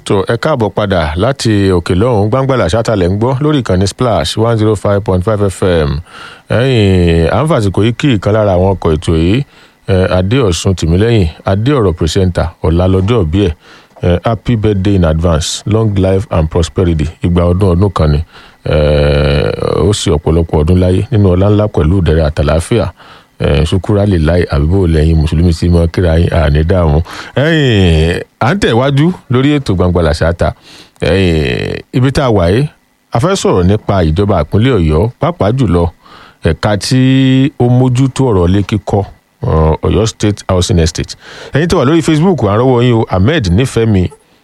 tó ẹ káàbọ̀ padà láti òkè lọ́hùn gbàngbàlà ṣátàlẹ̀ ń gbọ́ lórí ìkànnì splash one zero five point five fm ẹ̀yìn à ń fàsìkò yìí kí ìkan lára àwọn ọkọ̀ ètò yìí adéọ̀sùn tìmílẹ́yìn adéọ̀rọ̀ pírẹsẹ́ńtà ọ̀la lọ́jọ́ òbí ẹ̀ happy birthday in advance long life and prosperity ìgbà ọdún ọdún kan ni ó sì ọ̀pọ̀lọpọ̀ ọdún láyé nínú ọlá ńlá pẹ̀lú ìdẹ̀rẹ̀ àtàláfíà ṣukura lè láì àbíbò lẹ́yìn mùsùlùmí tí mo kíra yín àní dààmú à ń tẹ̀wájú lórí ètò gbangba làṣàtà ibi tá a wà yìí a fẹ́ sọ̀rọ̀ nípa ìjọba ìpínlẹ̀ ọ̀yọ́ pàápàá jùlọ ẹ̀ka tí ó mójútó ọ̀rọ̀ ilé kíkọ́ ọ̀yọ́ state housing estate ẹ̀yin tó wà lórí facebook à ń rọ́wọ́ yín o ahmed nífẹ̀mí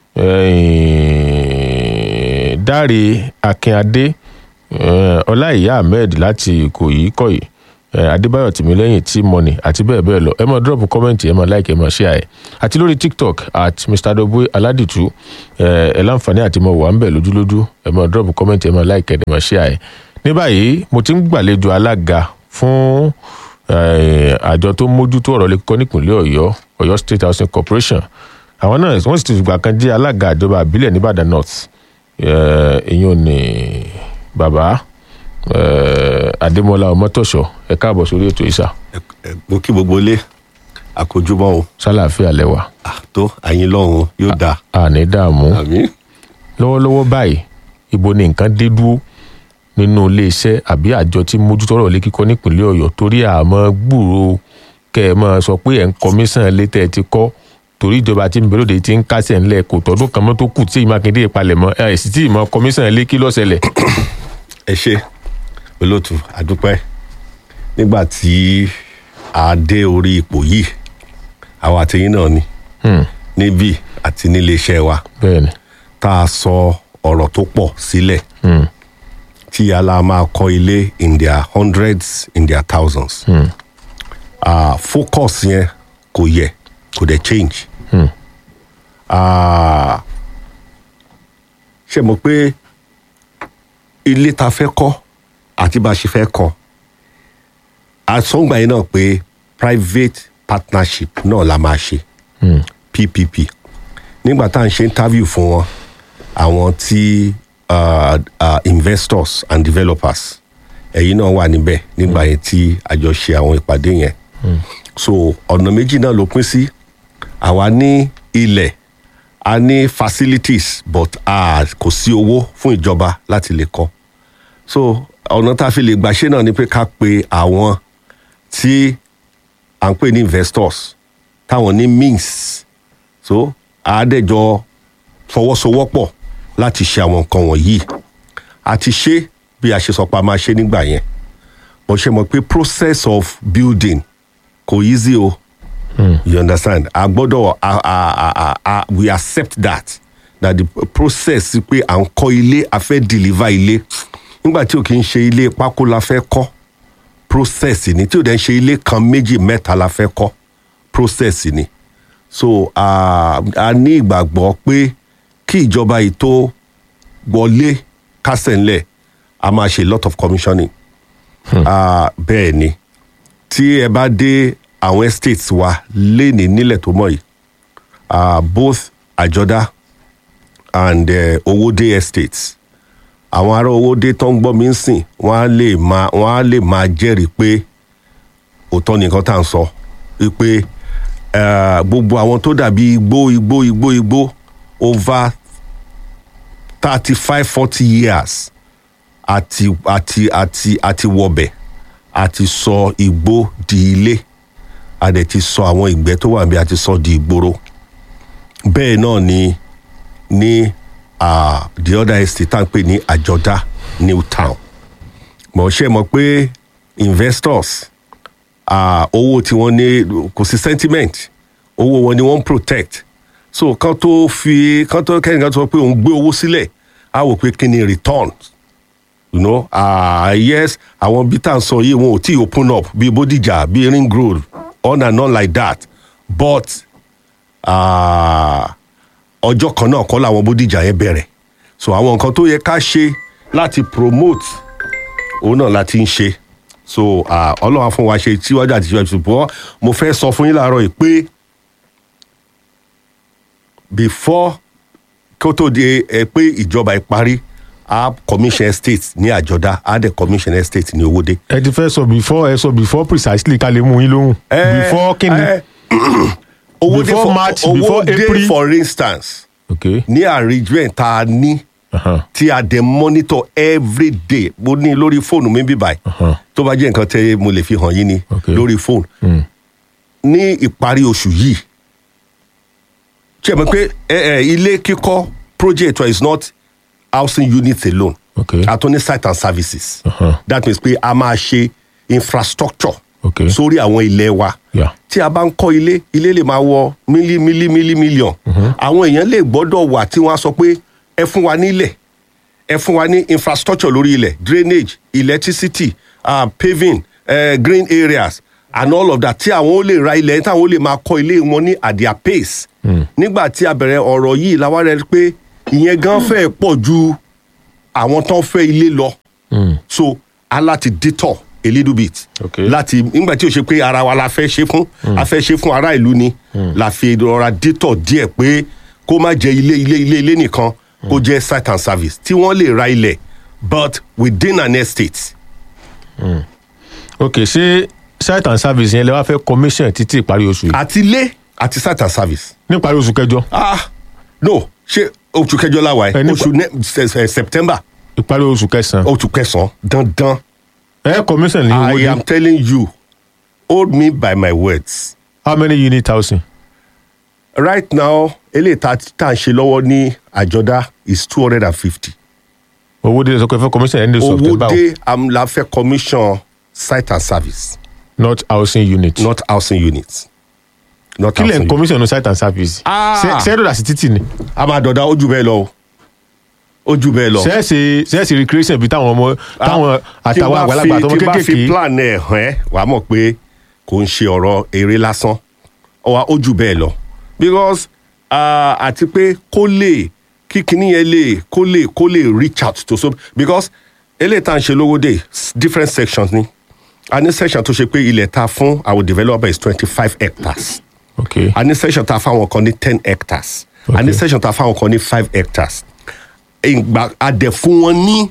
dáre akínadé ọláìyá ahmed láti ìkòyí kọ̀yí adébáyọ̀ tìmílẹ́yìn tí mọ́nì àti bẹ́ẹ̀ bẹ́ẹ̀ lọ ẹ máa drop comment ẹ máa like ẹ máa share ẹ àti lórí tiktok at mr doboe aládìtú ẹ láǹfààní àti mọ̀ wà ń bẹ̀ lójúlójú ẹ máa drop comment ẹ máa like ẹ máa share ẹ ní báyìí mo ti ń gbàlejò alága fún àjọ tó mójútó ọ̀rọ̀ lè kíkọ́ nípìnlẹ̀ ọ̀yọ́ ọ̀yọ́ state housing corporation àwọn náà wọ́n sì ti fìgbà kan jẹ́ alága àjọba àbílẹ̀ nìbàdàn north ìyún ní bàbá adémọlá ọmọtọṣọ ẹ káàbọ̀ sórí ètò ìsà. mo kí gbogbo ilé àkójúmọ́ o. sálàáfíà lẹwà. tó àyín lọ́hùn yóò dáa. àní dààmú àmín. lọ́wọ́lọ́wọ́ báyìí ibo ni nǹkan dé dúró nínú iléeṣẹ́ àbí àjọ tí mójútó ọ̀rọ̀ ilé kíkọ́ nípìnlẹ̀ ọ̀yọ́ torí àmọ́ gbúrò kẹ́ ẹ máa sọ pé ẹ̀ ń kọmíṣàn létẹ́ ẹ ti kọ́ torí ìjọba tí ń bẹ̀rẹ̀ òde ti ń kásẹ̀ ńlẹ̀ kò tọdún kan mọ́ tó kù tí ìmákindé ìpalẹ̀mọ́ ẹ̀ sì tí ìmọ̀ kọmíṣàn lé kí lọ́sẹ̀lẹ̀. ẹ ṣe olóòtú àdúpẹ́ nígbà tí a dé orí ipò yìí àwọn àtẹ̀yìn náà ni níbí àti nílé iṣẹ́ wa bẹ́ẹ̀ni tá a sọ ọ̀rọ̀ tó pọ̀ sílẹ̀ tí ala máa kọ́ ilé in their hundreds in their thousands uh, focus yẹn kò yẹ kò dẹ̀ change uh, ṣe mọ̀ pé ilé ta fẹ́ kọ́ àti bá a ṣe fẹ́ kọ́ àsọ̀ngbà yìí náà pé private partnership náà la máa ṣe ppp nígbà tá à ń ṣe interview fún wọn àwọn tí uh, uh, investors and developers ẹ̀yin náà wà níbẹ̀ nígbà yẹn tí àjọ ṣe àwọn ìpàdé yẹn so ọ̀nà méjì náà ló pín sí àwa ní ilẹ̀ a ní facilities but uh, kò sí owó fún ìjọba láti lè kọ́ so ọ̀nà tá a fi lè gbà ṣe náà ni pé ká pe àwọn tí à ń pè ní investors táwọn ní means so àádẹ́jọ fọwọ́sowọ́pọ̀ láti ṣe àwọn nǹkan wọ̀nyí àti ṣe bí a ṣe sọ pé a máa ṣe nígbà yẹn bó ṣe mọ̀ pé process of building kò easy o mm. you understand a gbọ́dọ̀ we accept that that the process pé à ń kọ́ ilé a fẹ́ deliver ilé nígbà tí o kì í ṣe ilé pákó la fẹ́ kọ́ process ni tí o dẹ̀ ń ṣe ilé kan méjì mẹ́ta la fẹ́ kọ́ process ni so a uh, ní ìgbàgbọ́ pé kí ìjọba yìí tó wọlé kásẹ̀ ńlẹ̀ a máa ṣe lot of commissioning hmm. uh, bẹ́ẹ̀ ni tí ẹ bá dé àwọn estates wa léni nílẹ̀ tó mọ̀ yìí uh, both àjọdá and uh, owóde estates àwọn ará owóde tó ń gbọ́ mi ń sìn wọ́n á lè máa wọ́n á lè máa jẹ́rìí pé òótọ́ nìkan tá à ń sọ pé gbogbo àwọn tó dàbí igbó igbó igbó igbó over thirty five forty years àti àti àti àti wọbẹ̀ àti sọ igbó di ilé a dẹ̀ ti sọ àwọn ìgbẹ́ tó wà níbi àti sọ di ìgboro bẹ́ẹ̀ náà ni ní uh, the other estate tá à ń pè ní àjọdá new town mọ̀ ṣe mọ̀ pé investors owó tí wọ́n ní kò sí sentiment owó wọn ni wọ́n protect so kan tó fi kan tó kẹ́ni kan tó sọ pé òun gbé owó sílẹ̀ á wò pé kí ni return you know uh, yes àwọn bí tá à ń sọ yìí wọn ò tí open up bí bódìjà bí ring road on and on like that but ọjọ́ uh, kan náà kọ́ làwọn bódìjà yẹn bẹ̀rẹ̀ so àwọn nǹkan tó yẹ ká ṣe láti promote òun náà láti ń ṣe so ọlọ́wà fún wa ṣe tíwájú àti tíwájú ṣùgbọ́n mo fẹ́ sọ fún yín láàárọ̀ yìí pé before kó tó di ẹ pé ìjọba ìparí a commission estate ní àjọdá a dẹ̀ commission estate ní owóde. ẹ ti fẹ́ sọ before ẹ sọ before precisely ká lè mú yín lóhùn before kíni Eh, owóde Before for March, before owóde April. for instance ok ní arrangement tá a ní uh-huh. tí a dẹ̀ monitor every day mo ní lórí fóònù mi bí báyìí Uh-huh. tó bá jẹ́ nǹkan tẹ́ mo lè fi hàn yín ni Okay. lórí fóònù Mm. ní ìparí oṣù yìí ṣe mọ̀ pé ẹ, ẹ, ilé kíkọ́ project is not housing units alone Okay. a tún ní site and services Uh-huh. that means pé a máa ṣe infrastructure Okay. sórí àwọn ilẹ̀ wa Yeah. tí a bá ń kọ́ ilé ilé lè máa wọ mílí mílí mílí mílíọ̀n àwọn èèyàn lè gbọ́dọ̀ wà tí wọ́n á sọ pé ẹ fún wa nílẹ̀ ẹ fún wa ní infrastructure lórí ilẹ̀ drainage electricity uh, paving uh, green areas and all of that tí àwọn ó lè ra ilẹ̀ táwọn ó lè máa kọ́ ilé wọn ní at their pace nígbà tí a bẹ̀rẹ̀ ọ̀rọ̀ yìí la wá rẹ̀ pé ìyẹn gan fẹ́ pọ̀ ju àwọn tó ń fẹ́ ilé lọ so a láti detour a little bit Okay. láti nígbà tí o ṣe pé ara wa la fẹ́ ṣe fún a fẹ́ ṣe fún ará ìlú ni la fi rọra detour díẹ̀ pé kó má jẹ ilé ilé ilé ilé nìkan kó jẹ́ site and service tí wọ́n lè ra ilẹ̀ but within an estate ok ṣé site and service yẹn lè wá fẹ́ commission títí ìparí oṣù yìí àti ilé àti site and service ní ìparí oṣù kẹjọ ah no ṣé oṣù kẹjọ la wà Ẹ ẹ nípa- oṣù ne- se- se- september ìparí oṣù kẹsàn-án oṣù kẹsàn-án dandan ẹ commission ní owó i dé am telling you hold me by my words how many unit housing right now eléyìí tá tá à ń ṣe lọ́wọ́ ní àjọdá is two hundred and fifty owó dé sọ pé fẹ́ commission end of owó september o, dé amúláfẹ́ commission site and service not housing unit not housing unit not kí lẹ̀ housing ń unit. commission ní site and service Ah! sẹ́ẹ̀dọ̀dà sí títì ni a máa dọ̀dá ojú bẹ́ẹ̀ lọ o ojú bẹ́ẹ̀ lọ. sẹ́ẹ̀sì sẹ́ẹ̀sì recreation bíi táwọn ọmọ táwọn tí àtàwọn bá àgbàlagbà fi- àtọmọ tí bá fi kéékèèké plan ẹ̀ hàn ẹ́ wàá mọ̀ pé kò ń ṣe ọ̀rọ̀ eré lásán ọwọ́ ojú bẹ́ẹ̀ lọ because ah, àti pé kó lè kí kinní yẹn lè kó lè kó lè reach out to so because eléyìí tá à ń ṣe lówó dé s- different sections ni a ní section tó ṣe pé ilẹ̀ ta fún our developer is twenty five hectares ok a ní section ta fáwọn kan ní ten hectares a ní Okay. section ta fáwọn kan ní five hectares ìgbà adẹ̀ fún wọn ní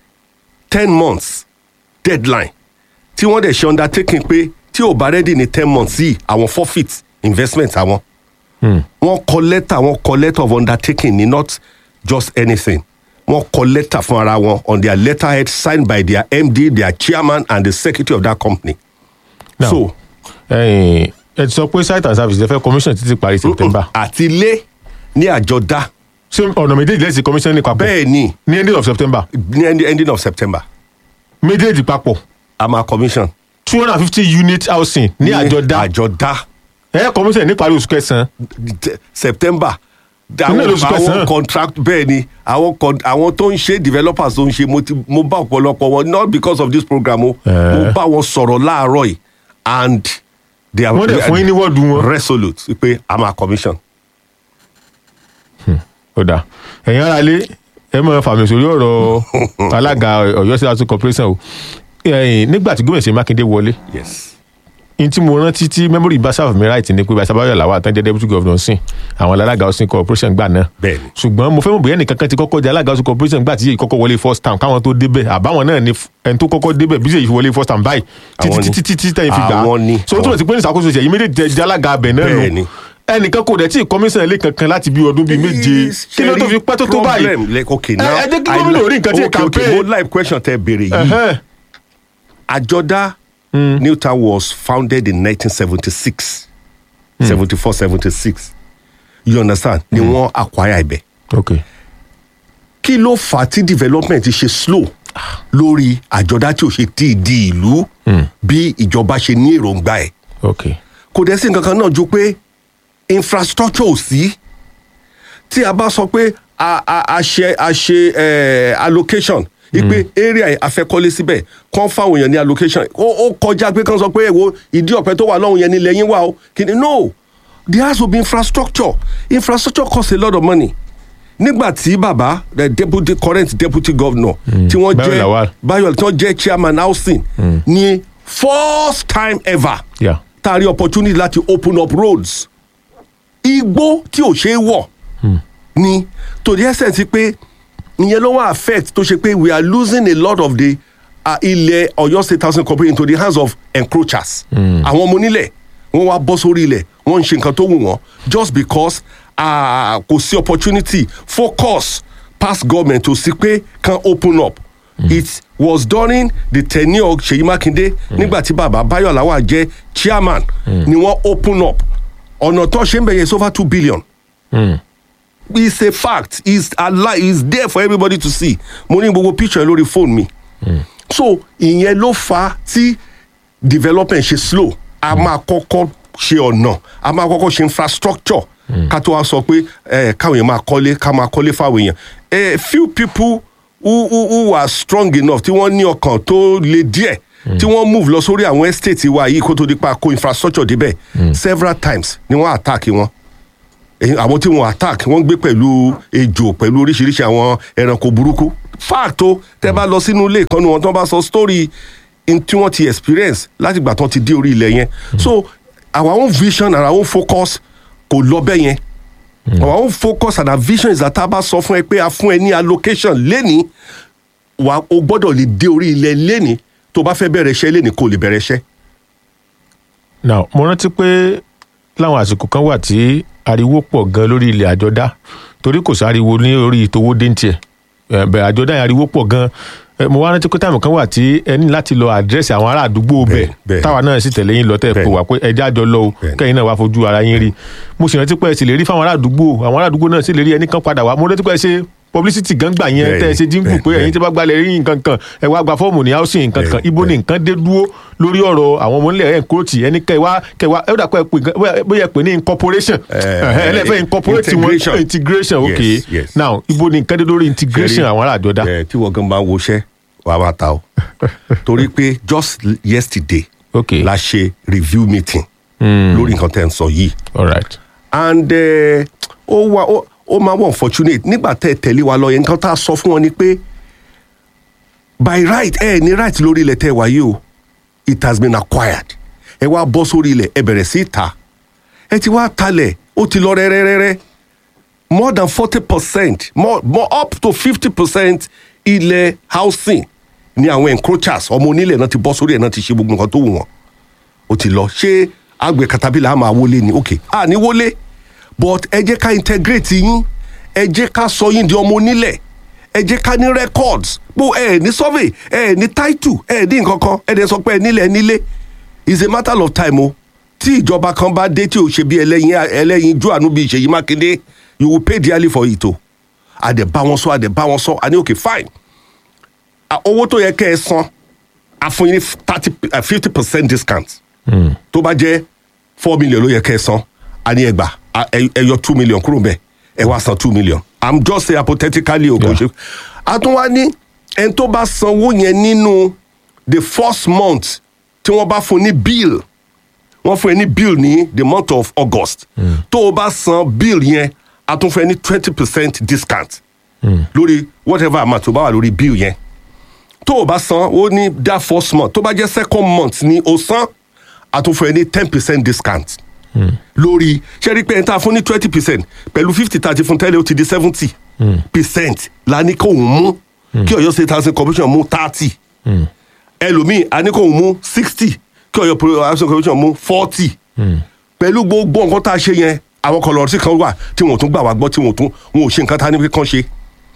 ten months deadline tí wọ́n dẹ̀ ṣe undertaking pé tí ò bá ready ní ten months yìí àwọn forfeit investment àwọn wọ́n kọ lẹ́tà wọ́n kọ letter of undertaking ní not just anything wọ́n kọ lẹ́tà fún ara wọn on their letterhead signed by their md their chairman and the secretary of that company. Now, so ẹ̀yin, ẹ ti sọ pé site and service lè fẹ́ commission títí ìparí september àti ilé ní àjọdá ṣé ọ̀nà méjèèjì lẹ́sìn commission ní papọ̀ bẹ́ẹ̀ ni ní ending of september ní end- ending of september méjèèjì papọ̀ a máa commission. two hundred and fifty unit housing ní àjọdá àjọdá ẹ commission ní ìparí oṣù kẹsàn-án de- september Inú àwọn oṣù kẹsàn-án. àwọn contract bẹ́ẹ̀ ni àwọn con- àwọn tó ń ṣe developers tó ń ṣe mo ti mo bá ọ̀pọ̀lọpọ̀ wọn not because of this program o Eh. mo bá wọn sọ̀rọ̀ láàárọ̀ yìí and they are Wọ́n dẹ̀ fún yín ní wọ́ọ̀dù wọn. resolute pé a máa commission. ó dà ẹ̀yin ara lé ẹ mọ̀ fàmì sórí ọ̀rọ̀ alága ọ̀yọ́ sí housing corporation o ẹ̀yin, nígbà tí gómìnà ṣe mákindé wọlé yes n tí mo rántí tí memory bá sáfù mi right ni pé bá sábàyọ̀ làwọn àtàjẹ́ deputy governor sìn àwọn alága housing corporation gbà náà Bẹ́ẹ̀ni. ṣùgbọ́n mo fẹ́ mọ̀ bóyá ẹnìkan kan ti kọ́kọ́ jẹ́ alága housing corporation gbà tí yìí kọ́kọ́ wọlé first time káwọn tó débẹ̀ àbáwọn náà ni f- ẹni tó kọ́kọ́ débẹ̀ bí yìí wọlé first time báyìí títí Àwọn ni. títí títí tẹ̀yìn fi gbà á Àwọn ni. so ó túnbọ̀ sí pé ní ìṣàkóso ṣe yìí méjèèjì jẹ́ alága abẹ náà Bẹ́ẹ̀ni. nù ẹnìkan kò dẹ̀ tí ì kọmíṣán ilé kankan láti bí ọdún bíi méje kí ló tó fi pẹ́ tó tó báyìí problem like okay Ẹ- now ẹ jẹ́ kí I gómìnà like- orí nǹkan tí ì okay, okay, campaign. mo like question tẹ béèrè yìí Ẹ̀hẹ́n. àjọdá newtown was founded in 1976 74 76 you understand ni wọ́n acquire ibẹ̀ ok kí ló fà á tí development ṣe slow lórí àjọdá tí ò ṣe tí ì di ìlú bí ìjọba ṣe ní èròǹgbà ẹ̀ ok kò dẹ̀ sí nǹkan kan náà ju pé infrastructure ò sí tí a bá sọ pé a a a ṣe a ṣe eh, allocation ipe area yẹn afẹ́kọ́lé síbẹ̀ kàn fáwọn èèyàn ní allocation ó ó kọjá pé kàn sọ pé èwo ìdí ọ̀pẹ tó wà lọ́hùn yẹn ní lẹ́yìn wà o kìíní no there has to be infrastructure infrastructure cost a lot of money nígbà tí bàbá the deputy current deputy governor tí wọ́n Bayo jẹ́ Lawal. Bayo tí wọ́n jẹ́ chairman housing ní first time ever yeah tá a rí opportunity láti open up roads igbó tí ò ṣeé wọ̀ ni to the extent pé ìyẹn ló wá affect tó ṣe pé we are losing a lot of the uh, ilẹ̀ Ọ̀yọ́ state housing corporation into the hands of encroachers àwọn ọmọ onílẹ̀ wọ́n wá bọ́ sórí ilẹ̀ wọ́n ń ṣe nǹkan tó wù wọ́n just because uh, kò sí opportunity focus past government to sí pé can open up it was during the tenure Ṣèyí Mákindé nígbà tí bàbá Báyọ̀ Lawal jẹ́ chairman ni wọ́n open up ọ̀nà tó ṣe ń bẹ̀yẹ is over two billion it's a fact it's alive it's there for everybody to see mo ní gbogbo picture lórí phone mi so ìyẹn ló fa tí development ṣe slow a máa kọ́kọ́ ṣe ọ̀nà a máa kọ́kọ́ ṣe infrastructure ká tó wá sọ pé eh, káwọn èèyàn máa kọ́lé ká máa kọ́lé fáwọn èèyàn eh, few people who, who, who are strong enough tí wọ́n ní ọkàn tó le díẹ̀ tí wọ́n move lọ sórí àwọn estate wa yìí kó tó di pa kó infrastructure débẹ̀ several times ni wọ́n attack wọn èyí àwọn tí wọn attack wọn gbé pẹ̀lú ejò pẹ̀lú oríṣiríṣi àwọn ẹranko burúkú fact o tẹ bá lọ sínú ilé ìkànnì wọn tó bá sọ story in tí wọ́n ti experience láti gbà tán ti dé orí ilẹ̀ yẹn so our own vision and our own focus kò lọ bẹ́ẹ̀ yẹn our own focus and our vision is that tá a bá sọ fún ẹ pé a fún ẹ ní allocation lẹ́ni wa o gbọ́dọ̀ lè dé orí ilẹ̀ lẹ́ni tó bá fẹ́ bẹ̀rẹ̀ iṣẹ́ lẹ́ni kò lè bẹ̀rẹ̀ iṣẹ́. now mo rántí pé láwọn àsìkò kan wà tí ariwo pọ̀ gan lórí ilẹ̀ àjọdá torí kò sáriwo ní orí ìtòwó déńtiẹ̀ bẹ̀rẹ̀ àjọdá yẹn ariwo pọ̀ gan Eh, mo wá rántí pé táìmù kan wà tí ẹ ní láti lọ àdírẹ́sì àwọn ará àdúgbò bẹ̀ Bẹ́ẹ̀, bẹ́ẹ̀. táwa náà sì tẹ̀lé yín lọ tẹ̀ Bẹ́ẹ̀. pé wà pé ẹjẹ́ àjọ lọ o Bẹ́ẹ̀. kẹ́yìn náà wá fojú ara yín rí mo sì rántí pé ẹ sì lè rí fáwọn ará àdúgbò àwọn ará àdúgbò náà sì lè rí ẹnì kan padà wá mo rántí pé ẹ ṣe publicity gan gbà yẹn Bẹ́ẹ̀ tẹ́ ẹ ni, ṣe dínkù bẹ́ẹ̀, pé ẹ̀yin bẹ́ẹ̀. tí bá gbalẹ̀ rí nǹkan kan ẹ wá gba fọ́ọ̀mù ní housing nǹkan kan Bẹ́ẹ̀, ibo ni bẹ́ẹ̀. nǹkan dé dúró lórí ọ̀rọ̀ àwọn ọmọ nílẹ̀ ẹ̀ńkúròtì ẹni kẹwàá kẹwàá ẹ dà pé ẹ pè gan- bóyá- bóyá ẹ pè ní incorporation Eh, ẹlẹ́fẹ̀ẹ́ incorporate wọn integration. integration ok Yes, yes. now ibo ni nǹkan dé lórí integration Ṣẹ́rí, àwọn ará àjọdá ẹ, tí wọ́n gan bá ń woṣẹ́ wàá máa ta o torí pé just yesterday ok la ṣe review meeting lórí nǹkan tẹ́ ń sọ yìí all right and eh, ó wà ó- ó máa wọ unfortunate nígbà tẹ́ ẹ tẹ̀lé wa lọ yẹn nǹkan tá a sọ fún wọn ni pé by right ẹ ní right lórí ilẹ̀ tẹ́ ẹ wáyé o it has been acquired ẹ wá bọ́ sórí ilẹ̀ ẹ bẹ̀rẹ̀ sí í ta ẹ ti wá talẹ̀ ó ti lọ rẹ́rẹ́rẹ́rẹ́ more than forty percent more more up to fifty percent ilẹ̀ housing ni àwọn encroachers ọmọ onílẹ̀ náà ti bọ́ sórí ẹ̀ náà ti ṣe gbogbo nǹkan tó wù wọ́n ó ti lọ ṣé àgbẹ̀ katapila á máa wọlé ni ok à ní wọlé but ẹ jẹ́ ká integrate yín ẹ jẹ́ ká sọ yín di ọmọ onílẹ̀ ẹ jẹ́ ká ní records bó ẹ ní survey ẹ ní title ẹ ní nǹkan kan ẹ dẹ̀ sọ pé ẹ nílẹ̀ nílé is a matter of time o tí ìjọba kan bá dé tí ò ṣe bí ẹlẹ́yin ẹlẹ́yin jú àánú bíi Ṣèyí Mákindé you will pay dearly for it o àdẹ̀ bá wọn sọ àdẹ̀ bá wọn sọ àní ok fine Ah, owó tó yẹ kẹ́ ẹ san a fún yín ní thirty fifty percent discount tó bá jẹ́ four million ló yẹ kẹ́ ẹ san a ní ẹgbà ẹ yọ two million kúrò bẹ́ẹ̀ ẹ wá san two million i'm just say hypothetically o kò Yeah. ṣe a tún wá ní ẹni tó bá sanwó yẹn nínú the first month tí wọ́n bá fún ní bill wọ́n fún ẹ ní bill ní the month of august tó o bá san bill yẹn a tún fún ẹ ní twenty percent discount lórí whatever amount tó bá wà lórí bill yẹn tó o bá san ó ní that first month tó bá jẹ́ second month ni o san a tún fún ẹ ní ten percent discount lórí ṣé rí pé ẹni tá a fún ní twenty percent pẹ̀lú fifty thirty fún tẹ́lẹ̀ ó ti di seventy percent la ní kó òun mú kí Ọ̀yọ́ state housing commission mú thirty ẹlòmíì a ní kó òun mú sixty kí Ọ̀yọ́ Pro- housing commission mú forty pẹ̀lú gbogbo nǹkan tá a ṣe yẹn àwọn kọlọ̀ọ̀sì kan wà tí wọn ò tún gbà wá gbọ́ tí wọn ò tún wọn ò ṣe nǹkan tá a ní pé kán ṣe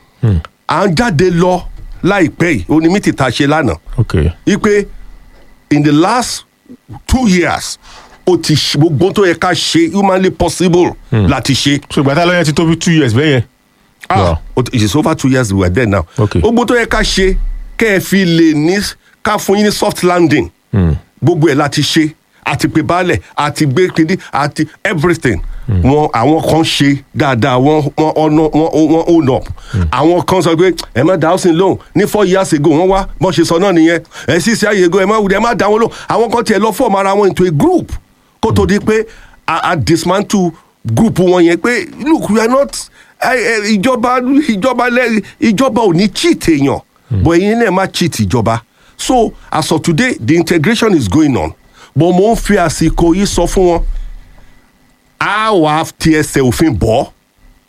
à ń jáde lọ láìpẹ́ yìí ó ní mítì tá a ṣe lánàá ok ipe in the last two years ó ti ṣe gbogbo tó yẹ ká ṣe humanly possible láti ṣe so ìgbà tá a lọ yẹn ti tó bí two years bẹ́ẹ̀ yẹn Wow. ah it is over two years we were there now Okay. gbogbo tó yẹ ká ṣe kẹ́ ẹ fi lè ní ká fún yín ní soft landing gbogbo ẹ̀ láti ṣe àti pé baálẹ̀ àti gbé kindi àti everything wọn àwọn kan ṣe dáadáa wọn wọn ọ̀nà wọn wọn own up àwọn kan sọ pé ẹ má dá housing loan ní four years ago wọn wá bọ́n ṣe sọ náà nìyẹn ẹ sì ṣe àyè ago ẹ má wùdí ẹ má dá wọn lò àwọn kan tiẹ̀ lọ form ara wọn into a group kó tó di pé a a dismantle group wọn yẹn pé look we are not ẹ, ẹ, ìjọba ìjọba lẹ ìjọba ò ní cheat èèyàn but ẹ̀yin náà má cheat ìjọba so as of today the integration is going on but mo ń fi àsìkò yìí sọ fún wọn a wà á ti ẹsẹ̀ òfin bọ́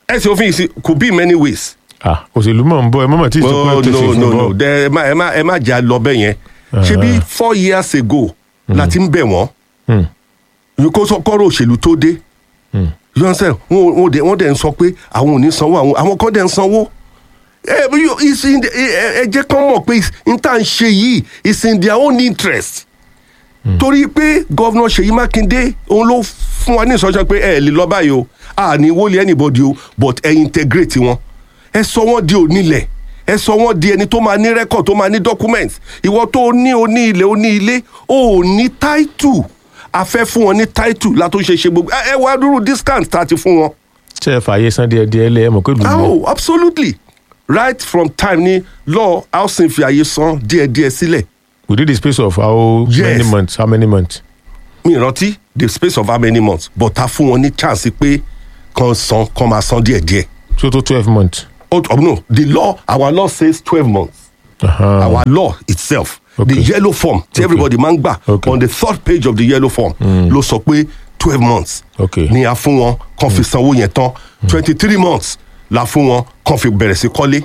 ẹ̀sìn òfin yìí could be in many ways. ah òṣèlú mọ̀ ń bọ̀ ẹ mọ̀mọ́ tí ì sọ pé no tẹ̀sí no fún no bọ́ no Dẹ- ẹ má ẹ má ẹ má jà lọ bẹ́ẹ̀ yẹn ṣé bí four years ago la ti ń bẹ̀ wọ́n Hmm. yìí kó sọ kọ́rọ̀ òṣèlú tó dé you understand wọn wọn dẹ̀ wọ́n dẹ̀ ń sọ pé àwọn ò ní sanwó àwọn àwọn kan dẹ̀ ń sanwó ẹ bí yóò- it's in the- ẹ ẹ jẹ́ kán mọ̀ pé n tá n ṣe yìí it's in their own interest torí pé gọ́vnà Ṣèyí Mákindé òun ló fún wa ní ìsọjọ́ pé ẹ lè lọ báyìí o a ní wọlé anybody o but ẹ integrate wọn ẹ sọ wọn di onílẹ̀ ẹ sọ wọn di ẹni tó máa ní record tó máa ní document ìwọ tó ní oní ilẹ̀ oní ilé o ò ní title a fẹ́ fún wọn ní title látó ṣe ṣe gbogbo ẹ ẹ wá dúró discount tá a ti fún wọn. ṣe é fààyè san díẹ̀ díẹ̀ lẹ ẹ mọ̀ pé lù ú oh absolutely right from time ni law housing fi àyè san díẹ̀díẹ̀ sílẹ̀ within the space of how Yes. many months how many months. mi rántí the space of how many months but a fún wọn ní chance pé kan san kan máa san díẹ̀díẹ̀. tí ó tó twelve months. oh oh, no the law our law says twelve months. Uh-huh. our law itself Okay. the yellow form tí everybody máa ń gbà Okay. on the third page of the yellow form ló sọ pé twelve months Okay. ni a fún wọn kàn fi sanwó yẹn tán twenty three months la fún wọn kàn fi bẹ̀rẹ̀ sí kọ́lé.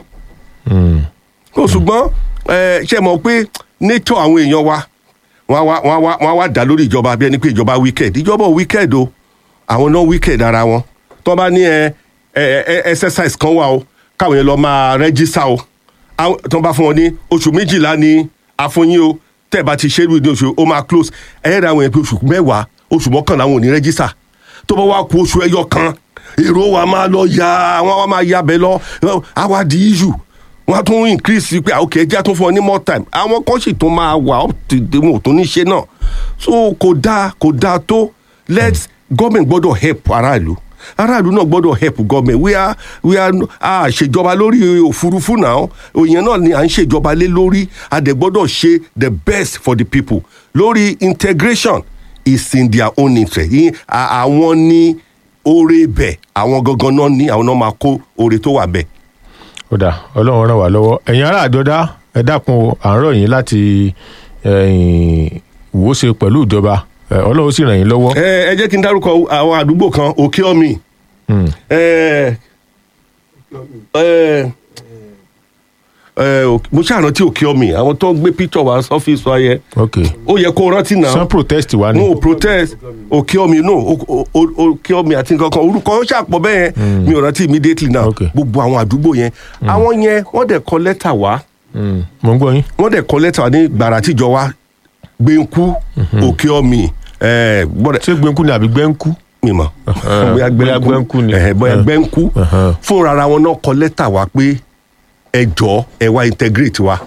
ó ṣùgbọ́n ẹ, ṣe mọ̀ pé nature àwọn èèyàn wa wọ́n á wá wọ́n á wá wọ́n á wá dá lórí ìjọba bí ẹni pé ìjọba wicked ìjọba ò wicked o àwọn náà wicked ara wọn tó bá ní ẹ ẹ ẹ exercise kan wà o káwọn yẹn lọ máa register o àwọn tó bá fún wọn ní oṣù méjìlá ní àfọyín o tẹ́ ẹ bá ti ṣerú ní oṣù ó máa close ẹ rẹ àwọn yẹn pé oṣù mẹ́wàá oṣù mọ́kànlá àwọn ò ní register tó bá wá ku oṣù ẹyọ kan èrò wa máa lọ ya àwọn wa máa ya bẹ lọ àwa di issue wọn á tún increase pé ok ẹjẹ á tún fún ọ ní more time àwọn kan sì tún máa wà up to the wọn ò tún ní ṣe náà so kò dáa kò dáa tó let government gbọ́dọ̀ help aráàlú aráàlú náà gbọ́dọ̀ help government we are we are a ṣèjọba lórí òfurufú náà òyìn náà ni à ń ṣèjọba lé lórí a dẹ̀ gbọ́dọ̀ ṣe the best for the people lórí integration is in their own interest Yín- à- àwọn ní oore bẹ̀ àwọn gangan náà ní àwọn náà máa kó oore tó wà bẹ́ẹ̀. ó dà ọlọ́run ràn wá lọ́wọ́ ẹ̀yin ará àjọdá ẹ dákun o à ń rọ̀ yín láti ẹ̀yìn, wò ó ṣe pẹ̀lú ìjọba ẹ, ọlọ́run sì ràn yín lọ́wọ́. ẹ ẹ jẹ́ kí n dárúkọ àwọn àdúgbò kan òkè ọ̀mì Hmm. ẹ ẹ ẹ òk- mo ṣàrántí òkè ọ̀mì àwọn tó ń gbé picture wá sọ́fíìsì wa yẹ ok ó yẹ kó rántí náà san protest wa ni. no protest òkè ọ̀mì no o- o- o- òkè ọ̀mì àti nǹkan kan orúkọ ó ṣàpọ̀ bẹ́ẹ̀ yẹn mi ò rántí immediately now Okay. gbogbo àwọn àdúgbò yẹn àwọn yẹn wọ́n dẹ̀ kọ lẹ́tà wá Hmm. mo ń gbọ́ yín. wọ́n dẹ̀ kọ lẹ́tà wá ní gbàrà tíjọ wa gbẹ̀ǹkú òkè ọ̀mì ẹ̀ gbọ́dọ̀ ṣé gbẹ̀ǹkú ni àbí gbẹ̀ǹkú. mímọ bóyá gbẹ́ńkú ni. ẹhẹ, bóyá gbẹ́ńkú Uh-huh. fúnra ara wọn náà kọ lẹ́tà wá pé ẹ jọ ẹ wá integrate wa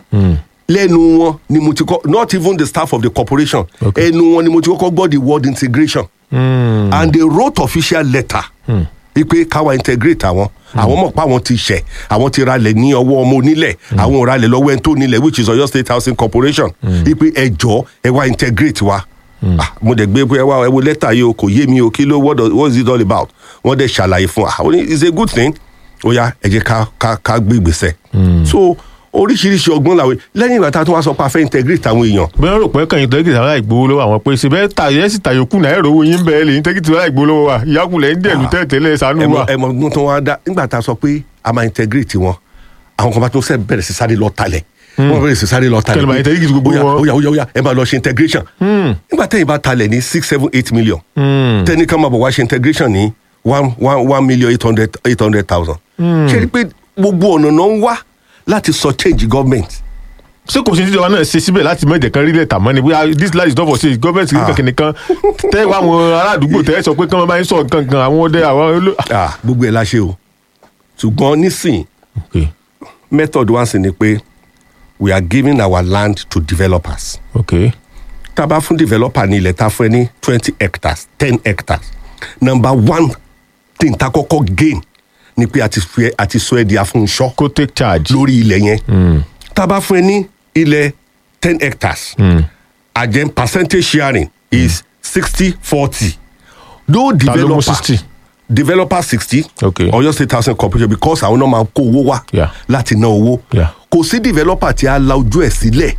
lẹ́nu wọn ni mo ti kọ́ not even the staff of the corporation Okay. ẹnu wọn ni mo ti kọ́kọ́ gbọ́ the word integration Hmm. and they wrote official letter wípé káwa integrate àwọn àwọn mọ̀ pé àwọn ti ṣẹ̀ àwọn ti ralẹ̀ ní ọwọ́ ọmọ onílẹ̀ àwọn ò ralẹ̀ lọ́wọ́ ẹni tó nílẹ̀ which is Ọ̀yọ́ State Housing Corporation wípé ẹ jọ ẹ wá integrate wa Ah, mo dẹ̀ gbé pé ẹ wá ẹ wo lẹ́tà yìí o kò yé mi o kí ló what does- what is it all about wọ́n dẹ̀ ṣàlàyé fún wa ó ní it's a good thing ó yá ẹ jẹ́ ká ká ká gbé ìgbésẹ̀ so oríṣiríṣi ọgbọ́n làwọn lẹ́yìn ìgbà tá a tún wá sọ pé a fẹ́ integrate àwọn èèyàn bẹ́ẹ̀ rò pé kàn yín tẹ́kìtì àwọn àìgbowó lọ́wọ́ àwọn pé ṣe bẹ́ẹ̀ ta yẹn sì tàyókù náà ẹ̀rọ owó yín bẹ́ẹ̀ lè yín tẹ́kìtì àwọn àìgbowó lọ́wọ́ wa ìyákùnlẹ̀ ń dẹ̀lú tẹ́tẹ́lẹ̀ sànú ẹmọ wa. ẹmọ ọdún tó wá dá nígbà tá a sọ pé a máa integrate wọn àwọn kan bá tó sẹ bẹ̀rẹ̀ sí sáré lọ talẹ̀ wọn bẹ̀rẹ̀ sí sáré lọ talẹ̀ Kẹlẹ̀ máa pé, integrate gbogbo óyá, wọn. óyá óyá óyá ẹ máa lọ ṣe integration nígbà tẹ́yìn bá talẹ̀ ní six seven eight million Hmm. tẹ́ni kan máa bọ̀ wá ṣe integration ní one one one million eight hundred eight hundred thousand ṣé rí i pé gbogbo ọ̀nà náà ń wá láti sọ change government ṣé kò sí ní ìjọba náà ṣe síbẹ̀ láti mẹ́jẹ̀ kan rí lẹ́tà mọ́ ni bóyá this land is not for sale government kìíní kankan nìkan tẹ́ wá àwọn ará àdúgbò tẹ́ sọ pé kí wọ́n bá ń sọ kankan àwọn ọdẹ àwọn olú. Ah, gbogbo ẹ̀ la ṣe o ṣùgbọ́n nísìn ok method wa sì ni pé we are giving our land to developers. ok tá a bá fún developer ní ilẹ̀ tá a fún ẹ ní twenty hectares ten hectares number one thing tá a kọ́kọ́ gain ni pé a ti fi ẹ- a ti sọ ẹ di afúnṣọ́ kó take charge. lórí ilẹ̀ yẹn tá a bá fún ẹ ní ilẹ̀ ten hectares àjẹ́ percentage sharing is sixty forty though Ta ló mú developer 60? developer sixty Okay. Ọ̀yọ́ state housing corporation because àwọn náà máa kó owó wá Yeah. láti ná owó Yeah. kò sí developer tí a la ojú ẹ̀ sílẹ̀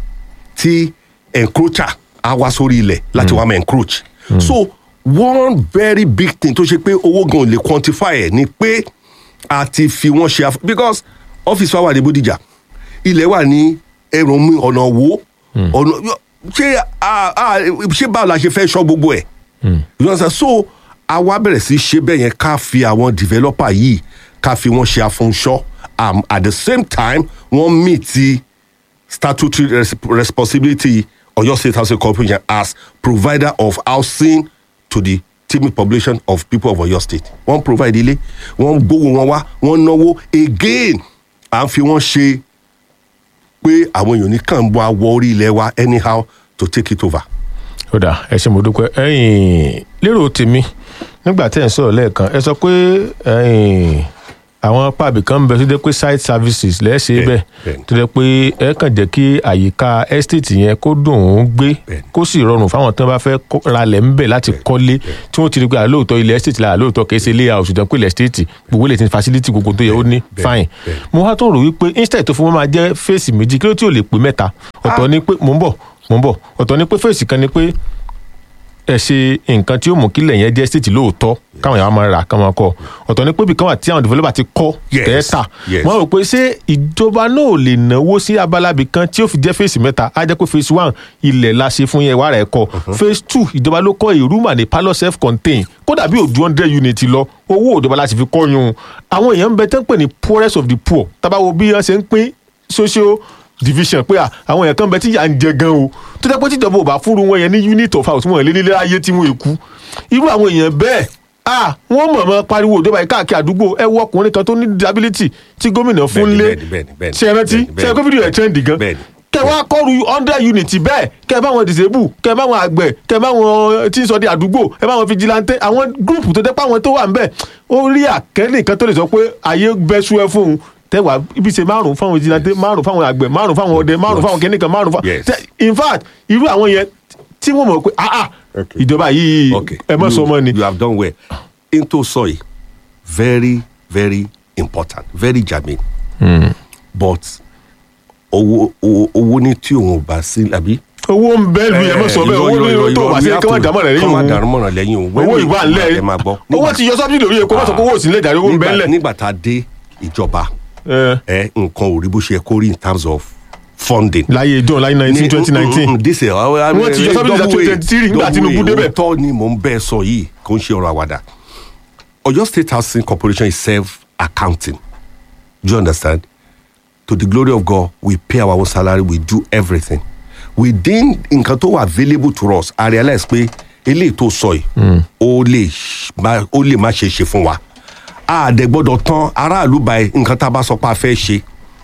tí encroacher á wá sórí ilẹ̀ láti wá máa encroach so one very big thing tó ṣe pé owó gan ò lè quantify ẹ̀ ni pé àti fi wọ́n ṣe àf- because ọ́fíìsì wa wà ní bódìjà ilẹ̀ wà ní ẹ̀rùn mi ọ̀nà wo ọ̀nà ṣé a- a- ṣé báwo la ṣe fẹ́ sọ gbogbo ẹ̀ you understand so àwa bẹ̀rẹ̀ sí ṣe bẹ́ẹ̀ yẹn ká fi àwọn developer yìí ká fi wọ́n ṣe afúnṣọ́ um, at the same time wọ́n meet ti statutory res responsibility Oyo State Housing Corporation as provider of housing to the teeming population of people of Oyo State. Wọ́n provide ilé, wọ́n gbówó wọn wá, wọ́n náwó again. À ń fi wọ́n ṣe pé àwọn èèyàn ní kàn wá wọ orí ilẹ̀ wa anyhow to take it over. ó dà ẹ ṣe mo dúpẹ́ ẹ̀yin lérò tèmi nígbà tẹ́ ẹ̀ ń sọ̀rọ̀ lẹ́ẹ̀kan ẹ sọ pé ẹ̀yin àwọn pàbí kan ń bẹ tó jẹ́ pé site services lẹ́ẹ̀ṣẹ̀ Bẹ́ẹ̀, bẹ́ẹ̀ bẹ́ẹ̀. tó jẹ́ pé ẹ kàn jẹ́ kí àyíká estate yẹn kó dùn ún gbé Bẹ́ẹ̀. kó sì rọrùn fáwọn tó bá fẹ́ kó- ralẹ̀ ńbẹ̀ láti kọ́lé tí wọ́n ti rí pé àlóòótọ́ ilẹ̀ estate la àlóòótọ́ kìí ṣe layout ṣùgbọ́n pé ilẹ̀ estate gbogbo ilẹ̀ tí ń facility gbogbo tó yẹ ó ní bẹ́ẹ̀, fine bẹ́ẹ̀. mo wá tó rò wípé instead tó fún wọn máa jẹ́ fèsì méjì kí ló tí ò lè pé mẹ́ta ọ̀tọ̀ ni pé mò ń bọ̀ mò ń bọ̀ ọ̀tọ̀ ni pé fèsì kan ni pé ẹ ṣe nǹkan tí ó mú kílẹ̀ yẹn jẹ́ state lóòótọ́ káwọn èèyàn máa rà káwọn kọ́ ọ̀tọ̀ ni pé ibì kan wà tí àwọn developer ti kọ́ Yes, tẹ́ẹ̀ta yes. wọ́n rò pé ṣé ìjọba náà ò lè náwó sí abalabi kan tí ó fi jẹ́ phase mẹ́ta á jẹ́ pé phase one ilẹ̀ la ṣe fún yẹn wàrà ẹ̀ kọ́ phase two ìjọba ló kọ́ a room and a parlour self contained kódà bí òdu hundred unit lọ owó ìjọba láti fi kọ́ yun àwọn èèyàn ń bẹ tẹ́ ń pè ní poorest of the poor tábàwo bí wọ́n ṣe ń pín social division pé à, àwọn èèyàn kan bẹ tí yà ń jẹ gan o tó jẹ́ pé tíjọba ò bá fúru wọn yẹn ní unit of house wọn lé nílé ayé tí wọn èkú irú àwọn èèyàn bẹ́ẹ̀ à wọ́n mọ̀ọ́mọ́ pariwo ìjọba yìí káàkiri àdúgbò ẹ wọ ọkùnrin kan tó ní disability tí gómìnà fún Bẹ́ẹ̀ni, lé bẹ́ẹ̀ni, bẹ́ẹ̀ni, bẹ́ẹ̀ni, ṣe é rántí bẹ́ẹ̀ni, ṣe é pé fídíò ẹ̀ trend gan Bẹ́ẹ̀ni. kẹ wá kọrù hundred unit bẹ́ẹ̀ kẹ bá wọn disable kẹ bá wọn àgbẹ̀ kẹ bá wọn tí ń sọ di àdúgbò ẹ bá wọn vigilante àwọn group tó dẹ́ pé àwọn tó wà ń bẹ̀ ó rí àkẹ́lẹ̀ kan tó lè sọ pé ayé bẹ́sù ẹ fóun tẹwàá ibi ṣe márùn fáwọn vigilante márùn fáwọn àgbẹ̀ márùn fáwọn ọdẹ márùn fáwọn kẹ́nìkan márùn fáwọn Yes. tẹ- in fact irú àwọn yẹn tí wọ́n mọ̀ pé ah ah Okay. ìjọba yìí Okay. ẹ mọ̀ You- sọ mọ́ ni You have done well. Into soy, very, very important, very germane. But owó owó owó ní tí òun ò bá sí àbí. owó ń bẹ́ẹ̀ lu ẹ mọ̀ sọ bẹ́ẹ̀ owó ní tó wà sí kí wọ́n dàmọ́ rẹ̀ lẹ́yìn kọ́ máa òun dàrúmọ̀ rẹ̀ lẹ́yìn òun. owó ìwà ńlẹ̀ ẹ máa gbọ́. owó ti yọ subsidy lórí epo wọ́n sọ pé owó ò sí nílẹ̀ ìdarí owó ń bẹ́ẹ̀ Nígbà- lẹ̀ nígbà tá a dé ìjọba ẹ ẹ nǹkan ò rí bó ṣe yẹ kó rí in terms of funding. láyé john láyé nineteen twenty nineteen wọ́n ti yọ subsidy láti 2023 nígbà Tinubu débẹ̀. tọ́ ni mò ń bẹ́ẹ̀ sọ yìí kò ń ṣe ọ̀rọ̀ àwàdà Oyo State Housing Corporation is self accounting do you understand to the glory of God we pay our own salary we do everything within nǹkan tó wà available to us I realize pé eléyìí tó sọ yìí ó lè ṣ- má- ó lè má ṣe é ṣe fún wa àdẹ gbọ́dọ̀ tán aráàlú báyìí nǹkan tá a bá sọ pé a fẹ́ ṣe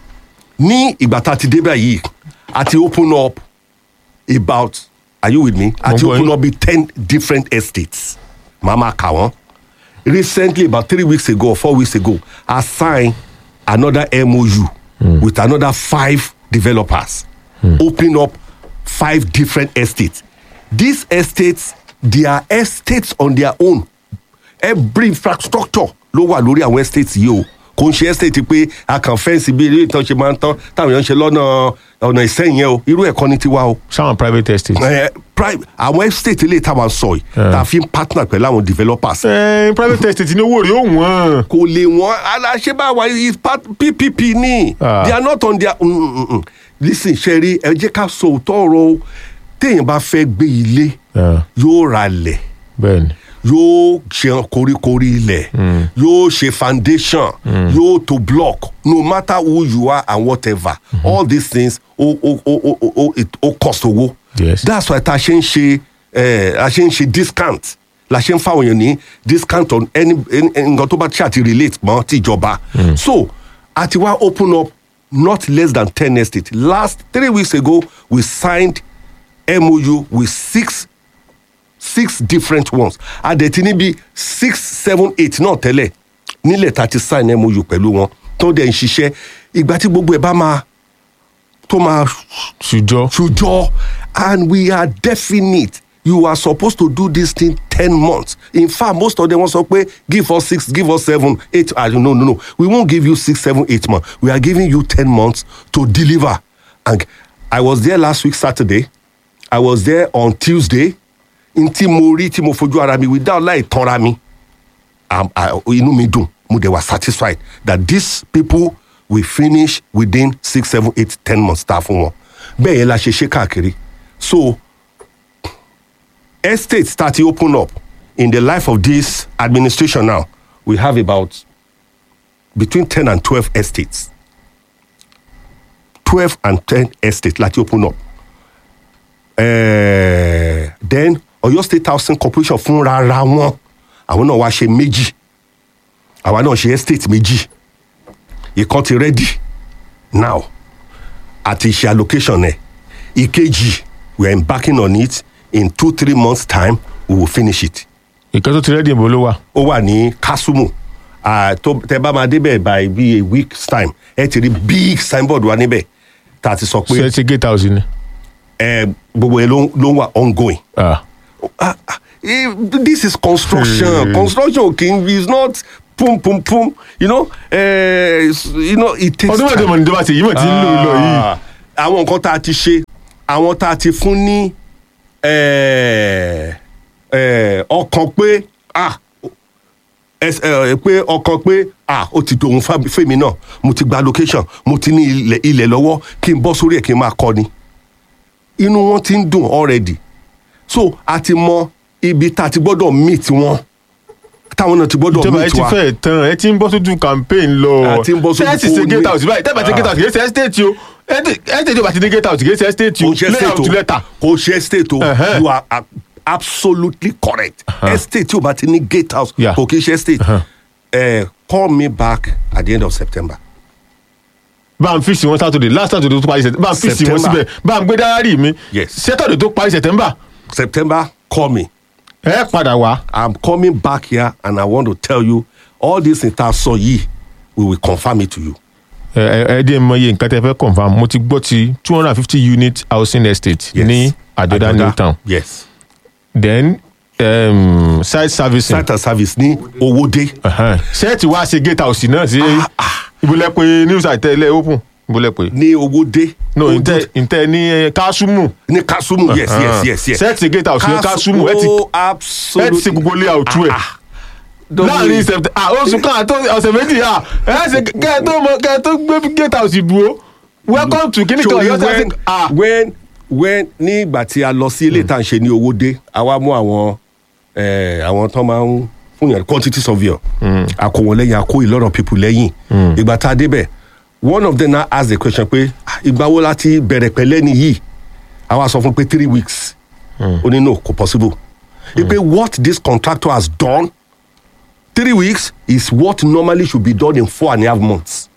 ní ìgbà tá a ti débẹ̀ yìí a ti open up about are you with me a ti Mo gbọ́ open yín. up with ten different estates màá máa kà wọ́n recently about three weeks ago or four weeks ago i signed another mou with another five developers opening up five different estates these estates they are estates on their own every infrastructure ló wà lórí àwọn estates yìí o kò ń ṣe estate pé a kàn fẹ́ǹsì bí ilé ìtàn ṣe máa ń tán táwọn èèyàn ń ṣe lọ́nà ọ̀nà ìsẹ́yìn yẹn o irú ẹ̀kọ́ ni tiwa o sáwọn private estate. ẹ prime àwọn estate ilé ìtawà sọ yìí tá a fi ń partner pẹ̀lú àwọn developers ẹ private estate ní owó rẹ̀ ó wọ́n. kò lè wọ́n aláṣẹ́báwa is part ppp ní Ah. they are not on their mm, mm, mm. listen ṣẹ́rí ẹ jẹ́ ká sọ òótọ́ ọ̀rọ̀ o téèyàn bá fẹ́ gbé ilé Ah. yóò ra lẹ̀ bẹ́ẹ̀ni yóò ṣe koríkorí ilẹ̀ yóò ṣe foundation yóò to block no matter who you are and whatever all these things ó ó ó ó ó ó it- ó cost owó Yes. that's why ta ṣe ń ṣe eh, a ṣe ń ṣe discount la ṣe ń fáwọn èèyàn ní discount on any any- nǹkan tó bá ṣáà ti relate mọ́ tìjọba so a ti wá open up not less than ten estates last three weeks ago we signed mou with six six different ones adẹ̀tí níbi six seven eight náà tẹ́lẹ̀ nílẹ̀ tá a ti sign mou pẹ̀lú wọn tó dẹ̀ ń ṣiṣẹ́ ìgbà tí gbogbo ẹ̀ bá máa tó máa ṣùjọ. ṣùjọ and we are definite you are supposed to do this thing ten months in fact most of them wan sọ pé give us six give us seven eight ah no no no we won't give you six seven eight months we are giving you ten months to deliver and i was there last week saturday i was there on tuesday n tí mo rí tí mo fojú ara mi without láì tanra mi am- I- inú mi dùn mo dẹ̀ wà satisfied that these people will finish within six seven eight ten months tá a fún wọn bẹ́ẹ̀ yẹn la ṣe ṣe káàkiri so estates start to open up in the life of this administration now we have about between ten and twelve estates twelve and ten estates láti open up uh, then Ọ̀yọ́ state housing corporation fúnra ra wọn àwọn náà wá ṣe méjì àwa náà ṣe estate méjì ìkan ti ready now àti ṣe allocation ẹ ìkejì we are embarking on it in two three months time we will finish it ìkan tó ti rẹ́dì ìbò ló wà. ó wà ní kasumu Ah, tó tẹ bá máa débẹ̀ by be a week's time ẹ ti rí big signboard wa níbẹ̀ tá a ti sọ pé ṣe ti gate house ni. ẹ gbogbo yẹn ló ló wà ongoing. Ah. Ah, ah, eh, this is construction construction king is not pum pum pum you know uh, you know it takes ọdún mẹ́tẹ̀ẹ̀mọ̀ ní tó bá ti yìí mọ̀ tí ń lò lọ yìí. Ah, àwọn nǹkan tá a ti ṣe àwọn tá a ti fún ní eh, eh, ọkàn pé ah ẹs- eh, pé ọkàn pé ah ó ti dòun fá- fèmí náà mo ti gba location mo ti ní ilẹ̀ ilẹ̀ lọ́wọ́ kí n bọ́ sórí ẹ̀ kí n máa kọ́ ni inú wọn ti ń dùn already so a ti mọ ibi tá a ti gbọ́dọ̀ meet wọn táwọn náà ti gbọ́dọ̀ ìjọba ẹ meet ti wa fẹ́ tán ẹ ti ń bọ́ sójú campaign lọ. A ti ń bọ́ sójú Ṣé ẹ ti ṣe fóònù. gate house báyìí tẹ́lẹ̀ bá ti gate house kìí ṣe estate o estate yóò bá ti ní gate house kìí ṣe estate o kò ṣe layout state o letter. kò ṣe state o Uh-huh. you are a- absolutely correct estate tí o bá ti ní gate house Yeah. kò kí ṣe state Uh-huh. Eh, call me back at the end of september bá ń fíìsì wọn saturday last saturday tó parí september bá ń fíìsì wọn September. síbẹ̀ bá ń gbé dáárì mi Yes. saturday tó parí september september call me ẹ padà wá. i'm coming back here and i want to tell you all this ìta sọ yìí we will confirm it to you ẹ ẹ ẹ díẹ̀ mọ iye nǹkan tẹ́ fẹ́ confam mo ti gbọ́ ti two hundred and fifty unit housing estate yes ní àjọdá new town yes then um, site servicing site and service ní owóde ṣẹ́ẹ̀tì wá ṣe gate house náà sí ibùlẹ̀ pé news àtẹ̀lẹ̀ open ibùlẹ̀ pé ní owóde no ntẹ ntẹ ní eh, kásùmù ní kasumu yes yes yes yes ṣẹ́ẹ̀tì gate house ní kásùmù ẹ ti oh ẹ ti absolutely ṣe gbogbo layout ẹ̀ láàrin september ah oṣù kan àti ọ̀sẹ̀ méjì ah ẹ ṣe kẹ́ ẹ tó mọ kẹ́ ẹ tó gbé gate house dúró welcome to kíní kan Torí ọ̀yọ́ when sẹ́sìn ah when when ní ìgbà tí a lọ sí ilé ìta ṣe ní owó dé a wá mú àwọn eh, àwọn tó máa ń fún yàn quantity surveyor a kó wọn lẹ́yìn a kó a lot of people lẹ́yìn ìgbà tá a débẹ̀ one of them now ask the question pé "Ah, ìgbà wo láti bẹ̀rẹ̀ pẹ̀lẹ́ ni yìí a wá sọ fún pé three weeks ó ní no kò possible ipe what this contractor has done three weeks is what normally should be done in four and a half months